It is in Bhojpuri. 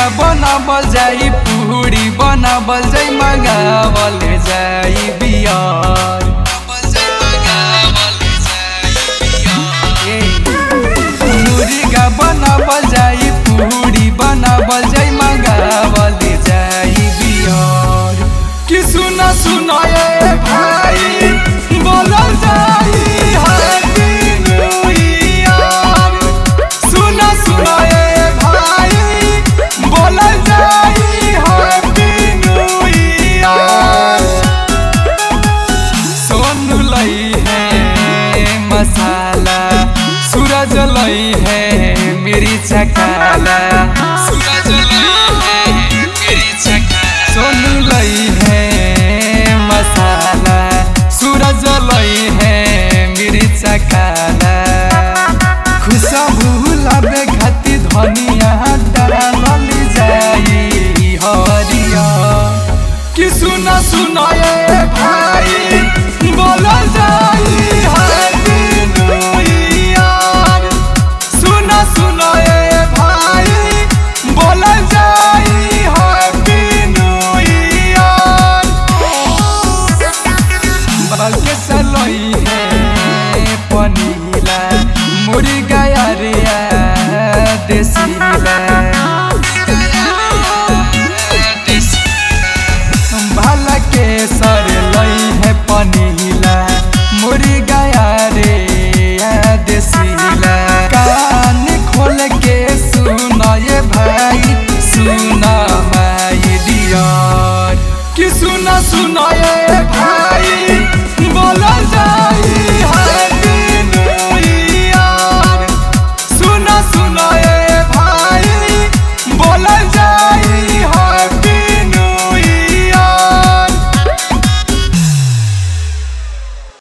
मुर्गा बनाबल जाई पूरी बनाबल जाई मंगावल जाई बियर ए, मुर्गा बनाबल जाई पूरी बनाबल जाई मंगावल जाई बियर कि सुना सुना ए भाई बोलल जाई हैप्पी न्यू ईयर सुना सुना ए भाई बोलल जाई हैप्पी न्यू ईयर सोनू लई है मसाला सूरज लई है मेरी चकाला सूरज लई है मेरी चकाला सोनू लई है मसाला सूरज लई है मेरी चकाला खुशबू लाबे खाती धनिया डालल जाई हरिया कि सुना सुना ए भाई बोलल जाई हैप्पी न्यू ईयर सुना सुना ए भाई बोलल जाई हैप्पी न्यू ईयर बगे सलोई है पनीला मुर्गा यारिया देसीला भाला के सर लई है पनीला मुर्गा रे देसीला कान खोल के सुना ये भाई सुना माई डियर कि सुना सुना ये भाई बोला जाई हैप्पी न्यू ईयर सुना सुना ए भाई बोला जाई